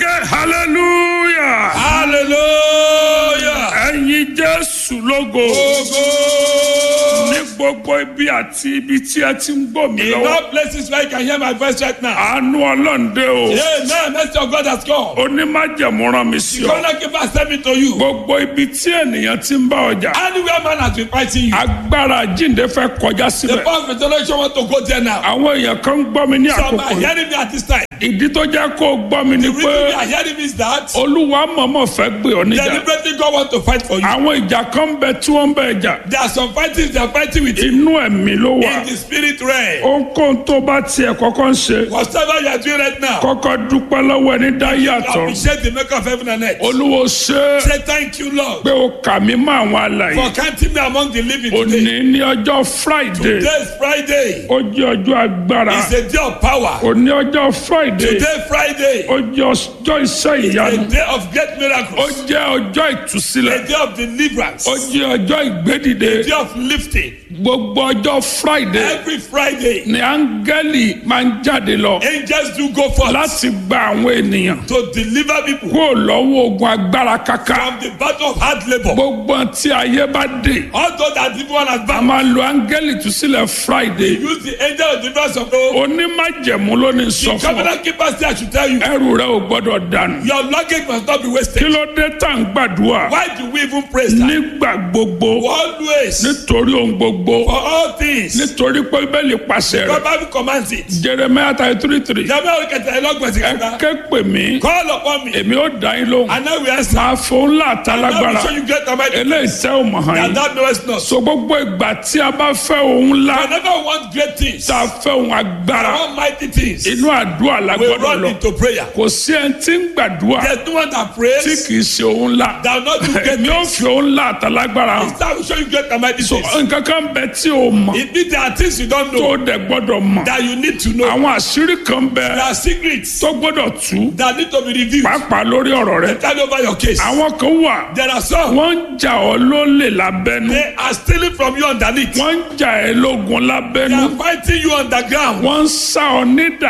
ẹ̀kẹ́ hallelujah hallelujah. ẹ̀yin jésù lógo Ogo. ní gbogbo ibi àti ibi tí ẹ ti ń gbọ́ mi In lọ́wọ́ all places where you can hear my voice right now. àánú ọlọ́ǹde o Amen. Mercy of God has come. onímájẹ̀mú rán mi sí The ọ corner keeper sent me to you. gbogbo ibi tí ènìyàn ti ń bá ọjà Anywhere man has been fighting you. agbára jíǹde fẹ́ kọjá The síbẹ̀ power of resurrection want to go there now. àwọn èèyàn kan ń gbọ́ mi ní Some àkókò are yìí hearing me at this time. ìdí tó jẹ́ kó o gbọ́ mi ni The pé reason they are hearing me is that olúwa mọ̀mọ́ fẹ́ gbé ọ níjà deliberately God want to fight for you. àwọn ìjà kan bẹ tí wọ́n ń bẹ jà There are some fightings they are fighting with you inú ẹ̀mí ló wà in the spirit realm. ohunkóhun tó bá tiẹ̀ kọ́kọ́ ń ṣe Whatever you are doing right now, kọ́kọ́ dúpẹ́ lọ́wọ́ ẹni dá yàtọ̀ appreciate the maker of heaven and earth. olúwo ṣe é Say thank you, Lord, pé o kà mí mọ́ àwọn alàyè for counting me among the living òní today. ní ọjọ́ friday Today is Friday. ó jẹ́ ọjọ́ agbára It's a day of power. òní ọjọ́ friday Today, Friday, ó jẹ́ ọjọ́ iṣẹ́ a ìyanu day of great ó miracles. jẹ́ ọjọ́ ìtúsílẹ̀ A day of deliverance. ó jẹ́ ọjọ́ ìgbédìde A day of lifting. gbogbo ọjọ́ friday Every Friday, ni áńgẹ́lì máa ń jáde lọ angels do go forth láti gba àwọn ènìyàn to deliver people kúrò lọ́wọ́ ogun agbára kaka from the battle of hard labor. gbogbo tí ayé bá dé Although that people one has a bound, máa lo áńgẹ́lì ìtúsílẹ̀ friday use the angel of deliverance of God. onímájẹ̀mú ló ní sọ The fún ọ covenant keeper say I should tell you, ẹrù rẹ ò gbọ́dọ̀ dànù your luggage must not be kí wasted. ló dé tá à ń gbàdúrà Why do we even praise that? nígbà gbogbo Always, nítorí ohun gbogbo for all things, nítorí pé bíbélì pàṣẹ rẹ God Bible commands it. jeremiah thirty three three Jàmbá òkè tẹ̀lé lọ́gbọ̀n sí ẹ kẹta. ké pè mí Call upon me, èmi ó dá yín lóhùn and I will answer. máa fún ńlá I àtàlágbára will show you great and mighty eléyìí tẹ́ ò mọ̀ hàn that yín thou knowest not. so gbogbo ìgbà tí a bá fẹ́ ohun ńlá Whenever we want great things, tá a fẹ́ ohun agbára want mighty things, inú àdúrà la we gbọ́dọ̀ run lọ into prayer. kò sí ẹni tí ń gbàdúrà There's no one that tí prays kì í ṣe ohun ńlá that will not do great èmi ò things. fi ohun ńlá àtàlágbára hàn That will show you great and mighty so things. nǹkan kan bẹ tí o mọ̀ It means there are things you don't tó know o dẹ̀ gbọ́dọ̀ mọ̀ that you need to know. àwọn àṣírí kan bẹ There are secrets tó gbọ́dọ̀ tú that need to be revealed. pàápàá lórí ọ̀rọ̀ rẹ Turn over your case. àwọn kan wà There are some wọ́n ń jà ọ́ lólè lábẹ́nu they are stealing from you underneath. wọ́n ń jà ẹ́ lógun They lábẹ́nu are fighting you underground. wọ́n ń sá ọ nídà